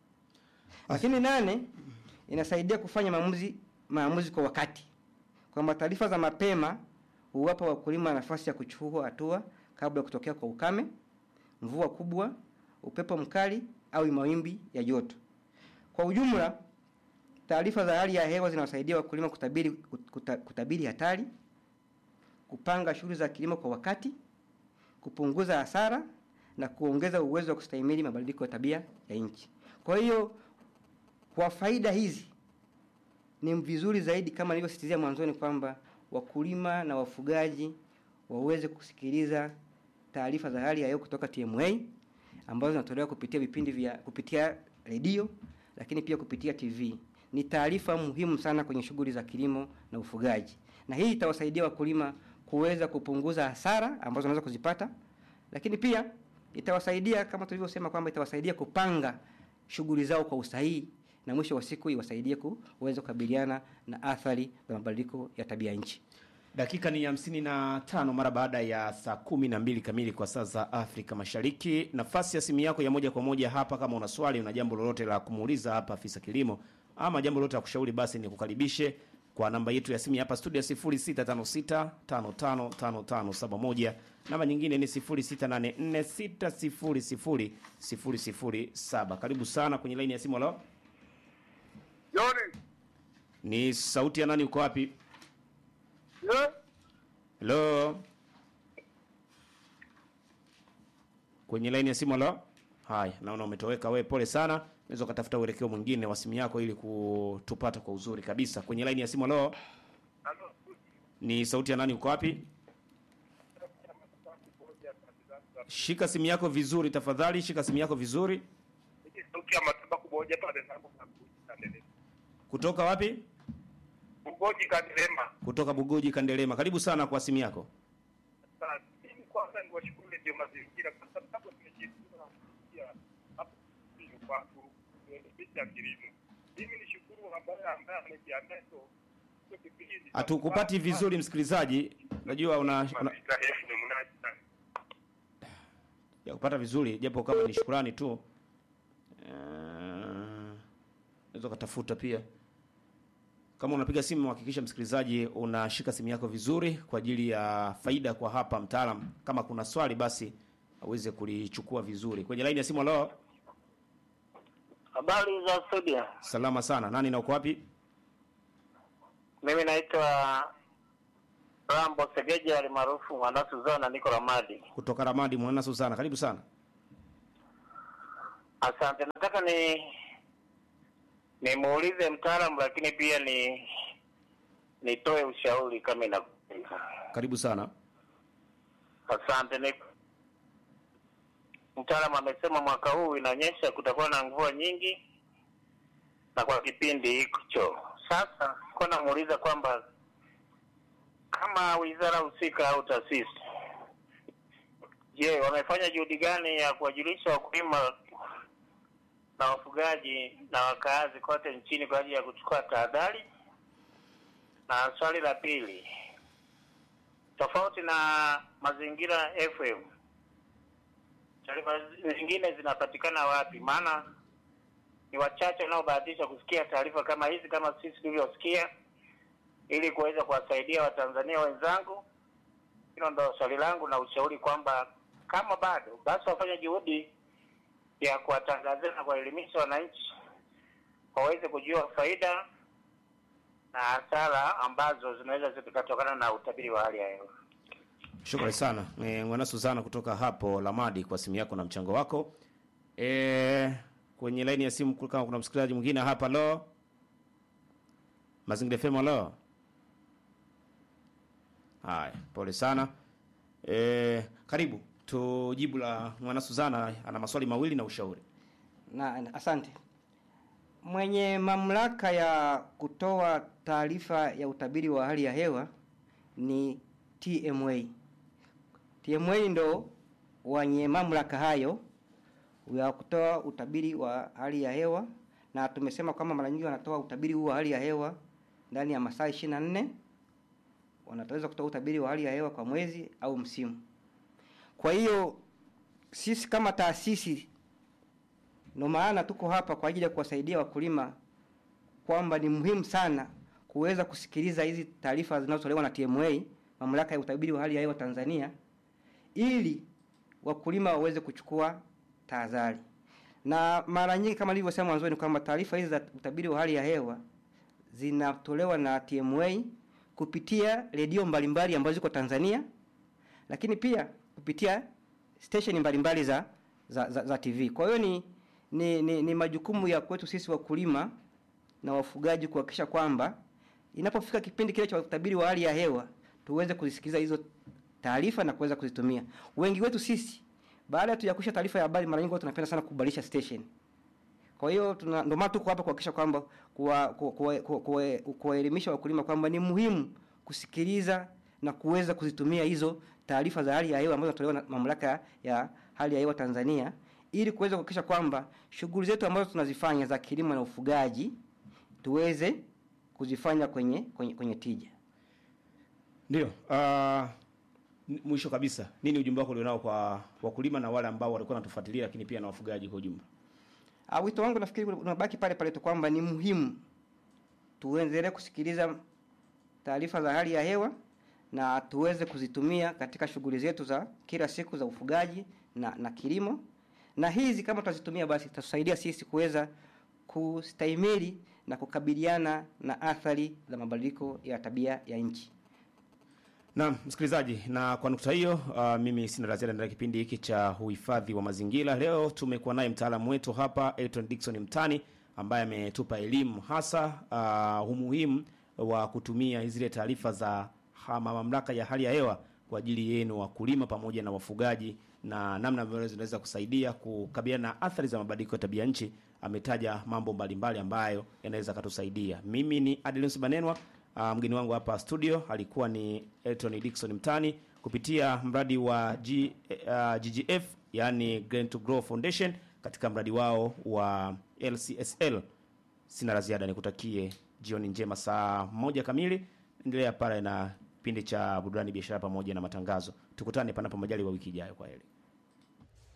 Lakini nane, inasaidia kufanya maamuzi maamuzi kwa wakati, kwamba taarifa za mapema huwapa wakulima nafasi ya kuchukua hatua kabla ya kutokea kwa ukame, mvua kubwa, upepo mkali au mawimbi ya joto. Kwa ujumla, taarifa za hali ya hewa zinawasaidia wakulima kutabiri, kuta, kutabiri hatari, kupanga shughuli za kilimo kwa wakati, kupunguza hasara na kuongeza uwezo wa kustahimili mabadiliko ya tabia ya nchi. Kwa hiyo kwa faida hizi ni vizuri zaidi kama nilivyosisitizia mwanzoni kwamba wakulima na wafugaji waweze kusikiliza taarifa za hali ya hewa kutoka TMA ambazo zinatolewa kupitia vipindi vya kupitia redio lakini pia kupitia TV. Ni taarifa muhimu sana kwenye shughuli za kilimo na ufugaji, na hii itawasaidia wakulima kuweza kupunguza hasara ambazo wanaweza kuzipata, lakini pia itawasaidia kama tulivyosema kwamba itawasaidia kupanga shughuli zao kwa usahihi na mwisho wa siku iwasaidie kuweza kukabiliana na athari za mabadiliko ya tabia nchi. Dakika ni hamsini na tano mara baada ya saa kumi na mbili kamili kwa saa za Afrika Mashariki. Nafasi ya simu yako ya moja kwa moja hapa, kama una swali, una jambo lolote la kumuuliza hapa afisa kilimo, ama jambo lolote la kushauri, basi ni kukaribishe kwa namba yetu ya simu hapa studio 0656555571. Namba nyingine ni 0684600007. Karibu sana kwenye laini ya simu. Halo, Joni. ni sauti ya nani? Uko wapi? Eh? Halo, kwenye laini ya simu. Halo, haya, naona umetoweka wewe, pole sana. Unaweza ukatafuta uelekeo mwingine wa simu yako ili kutupata kwa uzuri kabisa. Kwenye laini ya simu. Halo, ni sauti ya nani? Uko wapi? Shika simu yako vizuri tafadhali, shika simu yako vizuri. Sauti ya mataba kuboja pale na kandelema. Kutoka wapi? Kuboji kandelema. Kutoka Bugoji Kandelema. Karibu sana kwa simu yako. Sasa mimi kwanza niwashukuru ndio mazingira kwa sababu tumejifunza kusikia hapo ndio kwa kuendesha kilimo. Mimi nishukuru ambaye ambaye amejiandaa hizo hizo kipindi. Hatukupati vizuri msikilizaji. Najua una, una Mazingira yetu ni mnaji sana. ya kupata vizuri japo kama ni shukrani tu. Eh, unaweza ukatafuta pia kama unapiga simu hakikisha msikilizaji unashika simu yako vizuri kwa ajili ya faida kwa hapa mtaalam kama kuna swali basi aweze kulichukua vizuri kwenye laini ya simu leo Habari za studio. salama sana nani na uko wapi Mimi naitwa Rambo Segeja alimaarufu Mwana Suzana, niko Ramadi. kutoka ramadi mwana susana karibu sana Asante, nataka ni nimuulize mtaalamu, lakini pia ni nitoe ushauri kama inakubalika. karibu sana Asante. Ni mtaalamu amesema mwaka huu inaonyesha kutakuwa na mvua nyingi na kwa kipindi hicho. Sasa kwa namuuliza kwamba kama wizara husika au taasisi, je, wamefanya juhudi gani ya kuwajulisha wakulima na wafugaji na wakaazi kote nchini kwa ajili ya kuchukua tahadhari? Na swali la pili, tofauti na mazingira FM, taarifa zingine zinapatikana wapi? Maana ni wachache wanaobahatisha kusikia taarifa kama hizi kama sisi tulivyosikia, ili kuweza kuwasaidia Watanzania wenzangu. Hilo ndo swali langu na ushauri kwamba kama bado basi wafanye juhudi ya kuwatangazia na kuwaelimisha wananchi waweze kujua faida na hasara ambazo zinaweza zikatokana na utabiri wa hali ya hewa. shukrani sana e, mwana susana kutoka hapo lamadi kwa simu yako na mchango wako e, kwenye laini ya simu kama kuna msikilizaji mwingine hapa lo mazingira fema lo haya pole sana e, karibu tujibu la mwana suzana ana maswali mawili na ushauri na, na asante mwenye mamlaka ya kutoa taarifa ya utabiri wa hali ya hewa ni TMA. TMA ndo wenye mamlaka hayo ya kutoa utabiri wa hali ya hewa, na tumesema kwamba mara nyingi wanatoa utabiri huu wa hali ya hewa ndani ya masaa 24 wanataweza kutoa utabiri wa hali ya hewa kwa mwezi au msimu. Kwa hiyo sisi kama taasisi ndio maana tuko hapa kwa ajili ya kuwasaidia wakulima kwamba ni muhimu sana kuweza kusikiliza hizi taarifa zinazotolewa na TMA, mamlaka ya utabiri wa hali ya hewa Tanzania, ili wakulima waweze kuchukua tahadhari. Na mara nyingi kama nilivyosema mwanzoni kwamba taarifa hizi za utabiri wa hali ya hewa zinatolewa na TMA kupitia redio mbalimbali ambazo ziko Tanzania, lakini pia kupitia station mbalimbali za, za, za, za TV. Kwa hiyo ni, ni, ni, ni majukumu ya kwetu sisi wakulima na wafugaji kuhakikisha kwamba inapofika kipindi kile cha utabiri wa hali ya hewa tuweze kuzisikiliza hizo taarifa na kuweza kuzitumia. Wengi wetu sisi baada tu ya kusha taarifa ya habari, mara nyingi huwa tunapenda sana kubadilisha station. Kwa hiyo tuna ndio maana tuko hapa kuhakikisha kwamba kuwaelimisha kuwa, kuwa, kuwa wakulima kwamba ni muhimu kusikiliza na kuweza kuzitumia hizo taarifa za hali ya hewa ambazo zinatolewa na mamlaka ya hali ya hewa Tanzania ili kuweza kuhakikisha kwamba shughuli zetu ambazo tunazifanya za kilimo na ufugaji tuweze kuzifanya kwenye kwenye, kwenye tija. ndio uh, mwisho kabisa nini ujumbe wako ulionao kwa wakulima na wale ambao walikuwa wanatufuatilia lakini pia na wafugaji kwa ujumla Ah, wito wangu nafikiri unabaki pale pale tu kwamba ni muhimu tuendelee kusikiliza taarifa za hali ya hewa na tuweze kuzitumia katika shughuli zetu za kila siku za ufugaji na, na kilimo, na hizi kama tutazitumia basi itatusaidia sisi kuweza kustahimili na kukabiliana na athari za mabadiliko ya tabia ya nchi. Naam, msikilizaji, na kwa nukta hiyo uh, mimi sina la ziada ndani ya kipindi hiki cha uhifadhi wa mazingira. Leo tumekuwa naye mtaalamu wetu hapa Elton Dickson Mtani ambaye ametupa elimu hasa uh, umuhimu wa kutumia zile taarifa za hama mamlaka ya hali ya hewa kwa ajili yenu wakulima pamoja na wafugaji na namna ambavyo zinaweza kusaidia kukabiliana na athari za mabadiliko ya tabia nchi. Ametaja mambo mbalimbali ambayo yanaweza katusaidia. Mimi ni Adelinus Banenwa. Uh, mgeni wangu hapa studio alikuwa ni Elton Dickson Mtani kupitia mradi wa G, uh, GGF yani Green to Grow Foundation katika mradi wao wa LCSL. Sina la ziada, nikutakie jioni njema. Saa moja kamili endelea pale na kipindi cha burudani, biashara pamoja na matangazo. Tukutane panapo majali wa wiki ijayo. Kwa heri.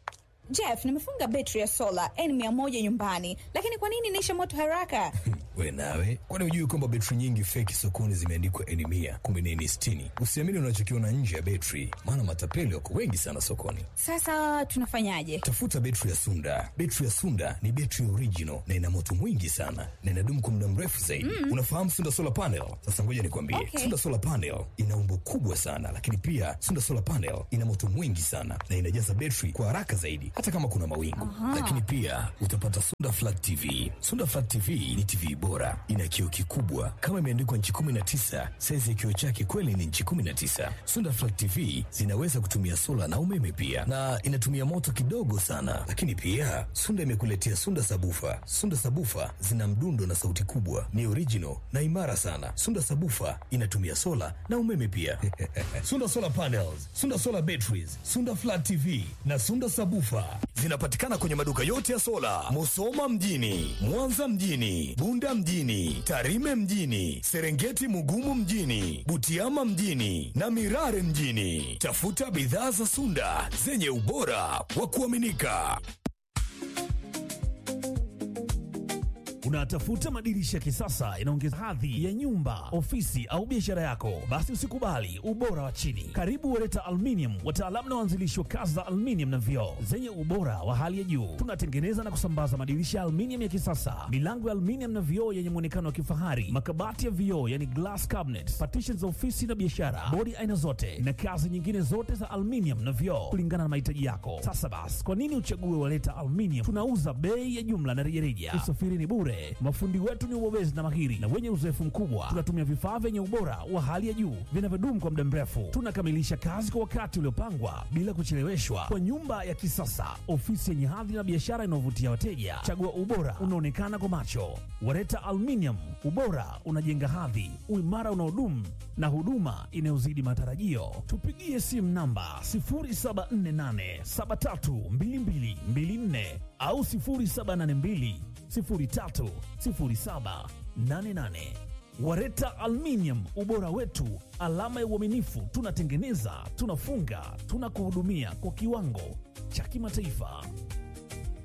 Jeff, nimefunga betri ya sola N100 nyumbani, lakini kwa nini inaisha moto haraka? We nawe, kwani hujui kwamba betri nyingi feki sokoni zimeandikwa N mia kumbe ni N sitini? Usiamini unachokiona nje ya betri, maana matapeli wako wengi sana sokoni. Sasa tunafanyaje? Tafuta betri ya Sunda. Betri ya Sunda ni betri original na ina moto mwingi sana na inadumu kwa muda mrefu zaidi. Mm. Unafahamu Sunda solar panel? Sasa ngoja nikwambie, Okay. Sunda solar panel ina umbo kubwa sana, lakini pia Sunda solar panel ina moto mwingi sana na inajaza betri kwa haraka zaidi, hata kama kuna mawingu. Aha. Lakini pia utapata Sunda flat TV. Sunda flat TV ni TV bora, ina kioo kikubwa kama imeandikwa nchi 19. Saizi ya kioo chake kweli ni nchi 19. Sunda flat TV zinaweza kutumia sola na umeme pia, na inatumia moto kidogo sana. Lakini pia Sunda imekuletea Sunda sabufa. Sunda sabufa zina mdundo na sauti kubwa, ni original na imara sana. Sunda sabufa inatumia sola na umeme pia. Sunda solar panels, Sunda solar batteries, Sunda flat TV na Sunda sabufa zinapatikana kwenye maduka yote ya sola, Musoma mjini, Mwanza mjini, Bunda mjini, Tarime mjini, Serengeti Mugumu mjini, Butiama mjini na Mirare mjini. Tafuta bidhaa za Sunda zenye ubora wa kuaminika. Unatafuta madirisha ya kisasa yanaongeza hadhi ya nyumba, ofisi au biashara yako? Basi usikubali ubora wa chini. Karibu Wereta Aluminium, wataalamu na waanzilishi wa kazi za aluminium na vioo zenye ubora wa hali ya juu. Tunatengeneza na kusambaza madirisha ya aluminium ya kisasa, milango ya aluminium na vioo yenye muonekano wa kifahari, makabati ya vioo yani glass cabinet, partitions za ofisi na biashara, bodi aina zote na kazi nyingine zote za aluminium na vioo kulingana na mahitaji yako. Sasa basi, kwa nini uchague Wereta Aluminium? Tunauza bei ya jumla na rejareja. Usafiri ni bure. Mafundi wetu ni wabobezi na mahiri na wenye uzoefu mkubwa. Tunatumia vifaa vyenye ubora wa hali ya juu vinavyodumu kwa muda mrefu. Tunakamilisha kazi kwa wakati uliopangwa bila kucheleweshwa, kwa nyumba ya kisasa, ofisi yenye hadhi na biashara inayovutia wateja. Chagua ubora unaonekana kwa macho. Wareta Aluminium, ubora unajenga hadhi, uimara unaodumu na huduma inayozidi matarajio. Tupigie simu namba 0748732224 au 0782 030788. Wareta Aluminium, ubora wetu, alama ya uaminifu. Tunatengeneza, tunafunga, tunakuhudumia kwa kiwango cha kimataifa.